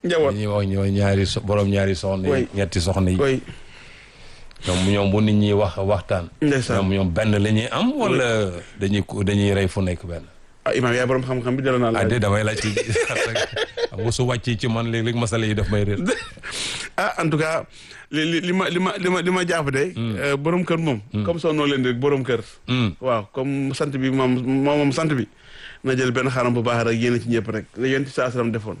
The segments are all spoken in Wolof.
njaboot ñuy wax ñooy ñaari so borom ñaari soxna yi Oui. ñetti soxna yi koy ñoom ñoom bu nit ñi wax waxtaan ndeysaan ñoom ñoom benn la ñuy am wala dañuy ko- dañuy rey fu nekk benn ah imaam yaay borom xam-xam bi delloo naa ah la de damay laaj ci xam nga su wàccee ci man léeg-léeg masala yi daf may réer ah en tout cas li li li ma li ma li ma li ma jàpp de euh, borom kër moom comme soo noo leen di borom kër Hmm. waaw comme sant bi moom moom moom sant bi na jël benn xaram bu baax rek yéene ci ñëpp rek la yéen ci saa salaam defoon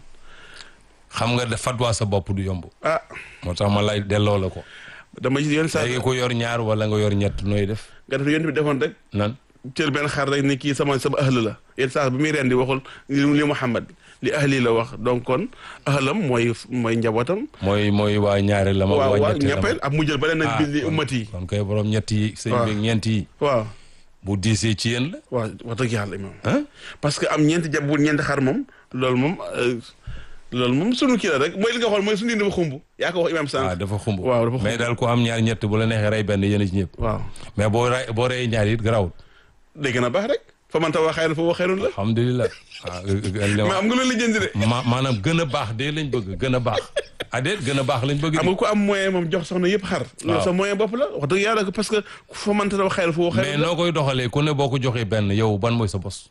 xam nga da fatwa sa bopp du yomb ah moo tax ma lay delloo la ko dama gis yéen saa léegi ko yor ñaar wala nga yor ñett nooy def nga def yéen bi defoon rek nan jël benn xar rek ni kii sama sama ahli la yéen saa bi muy rendi waxul li li Muhammad li ahli la wax donc kon ahlam mooy mooy njabootam mooy mooy waa ñaari la ma waaw waa waaw ñetti la ma ñeppeel ak mu jël ba leen nag bi li kon- ummat yi kon kay borom ñett yi sëñ waaw. bi ñeent yi waaw bu diisee ci yéen la waaw wax dëgg yàlla imam ah parce que am ñeenti jab bu ñeenti xar moom loolu moom euh, loolu moom sunu kii la rek mooy li nga xool mooy sunu indi ba xumb yaa ko wax imam ah sànq dafa xumb waaw dafa xumb. mais daal ko am ñaar ñett bu la neexee rey benn yéen a ci ñëpp waaw mais boo rey boo reyee ñaar it garawul day gën a baax rek fa man taw xayran fa wa xayrun la alhamdulilah ah li mais ma- am nga loolu la jënd de ma maanaam gën a baax de lañ bëgg gën a baax ah déet gën a baax lañ bëgg am di nga ko am moyen moom jox soxna yëpp xar loolu waaw. sa moyen bopp la wax dëgg yàlla parce que fa man taw xayran fa wa mais xayrun la noo koy doxalee ku ne boo ko joxee benn yow ban mooy sa bos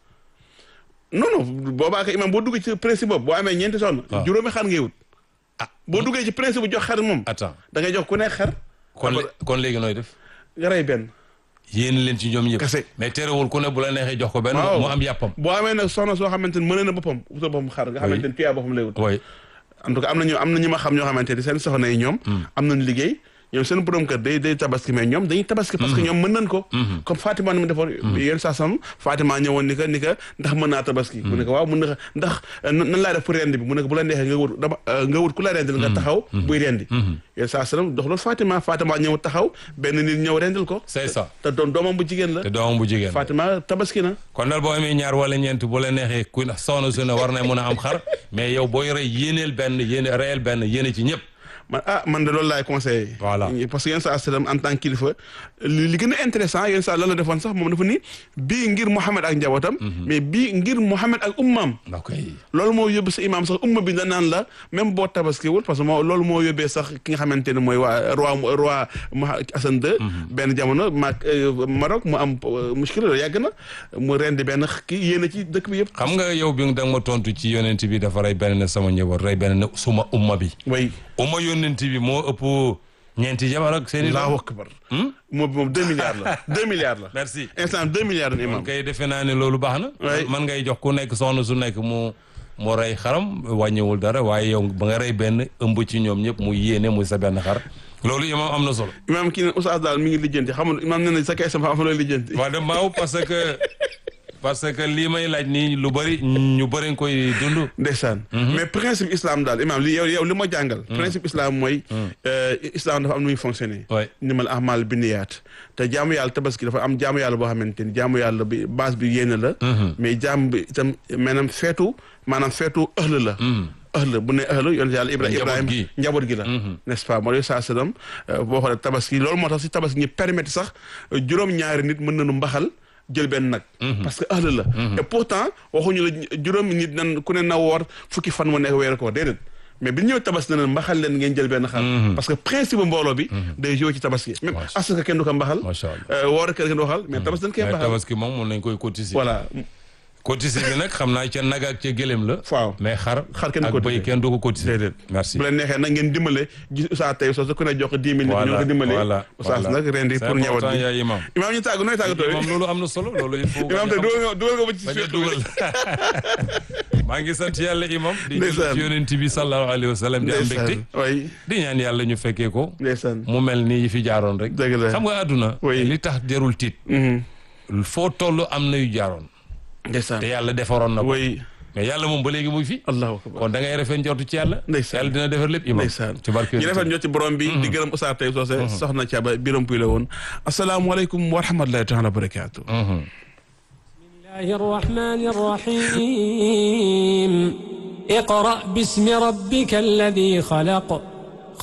non non boobaa ko imam boo duggee ci principe boobu boo amee ñeenti soxna waaw. juróomi xar ngay wut ah boo duggee ci principe bu jox xar moom attends da ngay jox ku nekk xar kon lé- kon léegi nooy def nga rey benn yéen leen ci ñoom ñëpp Kese. mais terewul ku ne bu la neexee jox ko benn Waaw. mu am yàppam boo amee nag soxna soo xamante ni mën na boppam wutal boppam xar nga xamante ni tuyaa boppam lay wut way en tout cas am na ñu am na ñu ma xam ñoo xamante ni seen soxna yi ñoom am nañu liggéey ñoom seen borom kër day day tabaski mais ñoom dañuy tabaski parce que ñoom mën nañ ko comme Fatima ni mu defoon yéen saa sam Fatima ñëwoon ni ka ni ka ndax mën naa tabaski mu ne ko waaw mën na ko ndax euh, nan nan laa def pour rendi bi mu ne ko bu la neexee nga wut dama euh, nga wut ku la rendil nga taxaw buy rendi yéen saa sam dox loolu Fatima Fatima ñëw taxaw benn nit ñëw rendil ko c'est ça te doom doomam bu jigéen la te doomam bu jigéen Fatima tabaski na kon daal boo amee ñaar wala ñeent bu la neexee ku soxna su ne war na mën a am xar mais yow booy rey yéeneel benn yéene reyel benn yéene ci ñëpp man ah man de loolu laay conseillé. Voilà. parce que yenn saa salaam en tant que kilifa li li gën a intéressant yenn saa lan la defoon sax moom dafa ni bii ngir Mouhamed ak njabootam. mais bii ngir Mouhamed ak ummaam. ok loolu moo yóbbu sa imaam sax umma bi da naan la même boo tabaskiwul parce que moo loolu moo yóbbee sax ki nga xamante ne mooy waa roi roi Moha Hassan II. benn jamono maak Maroc mu am euh, muskila loolu yàgg na mu rendi benn kii yéene ci dëkk bi yëpp. xam nga yow bi da nga ma tontu ci yonent bi dafa rey benn ne sama njaboot rey benn ne suma umma bi way umma yonent bi moo ëpp ñeenti jabar ak seen i Allahu akbar. moom bi moom deux milliards la deux milliards la. merci instant deux milliards la imaam. kon kay defe naa ne loolu baax na Ouais. man ngay jox ku nekk soxna su nekk mu mu rey xaram wàññiwul dara waaye yow ba nga rey benn ëmb ci ñoom ñëpp mu yéene muy sa benn xar loolu imam am na solo imaam kii ne Oustaz daal mi ngi lijjanti xamul imaam nee na sa kay sama xam looy lijjanti. waaw de maaw parce que parce que lii may laaj nii lu bëri ñu bëri nga koy dund ndeysaan mais principe islam daal imaam li yow yow li ma jàngal. principe islam mooy. euh, islam dafa am nu muy fonctionner. Ouais. nimal ahmal binniyaat te jaamu yàlla tabaski dafa am jaamu yàlla boo xamante ni jaamu yàlla bi base bi yéene la. mais jaam bi itam maanaam feetu maanaam feetu ëhl la. ëhl bu ne ëhl yonent yàlla Ibra Njaboot Ibrahima gi. njaboot gi la. n'est-ce pas moo saa sallam boo xoolee tabaski loolu moo tax si tabaski ñu permettre sax euh, juróom-ñaari nit mën nañu mbaxal jël benn nag. parce que ëhl la. et pourtant waxuñu la juróomi nit nan ku ne na woor fukki fan mu nekk weeru ko déedéet. mais bi ñu ñëw tabaski na leen mbaxal leen ngeen jël benn xar. parce que principe mbooloo bi. day joué ci tabaski. même Macha asaka kenn du ko mbaxal. Macha Allah. euh, woor kenn du ko waxal mais tabaski dañ koy mais mbaxal. tabaski moom mun nañ koy cotiser voilà cotiser bi nag xam naa ca nag ak ca gëlëm la waaw. mais xar Xar kenn ak cotiser. bëy kenn du ko cotiser déedéet. merci bu leen neexee nag ngeen dimbale gis Oustaz tey soo su ku ne jox ko dix mille. voilà ñu ko dimbale. voilà Oustaz voilà. nag rendi C'est pour ñëwat important, bi. yaa imam imaam ñu tàggu nooy tàggatoo imam loolu am na solo loolu il faut imaam tey dugal nga dugal nga ba ci bañ a suuf dugal maa ngi sant yàlla imam di jël Ndeysaan. ci yonent bi sallallahu alayhi wa sallam di am mbégte oui di ñaan yàlla ñu fekkee ko ndeysaan. mu mel ni yi fi jaaroon rek dëgg la. xam nga àdduna Oui. li tax jarul tiit Mhm. foo toll am na yu jaaroon ndeysaan. te yàlla defaroon na ko oui mais yàlla moom ba léegi mu ngi fi allahu akbar kon da ngay rafet njortu ci yàlla Ndeysaan. yàlla dina defar lépp imam ndeysaan ci barke ñu defal ñoo ci borom bi di gërëm Oustaz tey soose soxna Thiaba biram puy la woon asalaamualeykum wa rahmatullahi taala wa barakaatu Mhm. الله الرحمن الرحيم اقرأ باسم ربك الذي خلق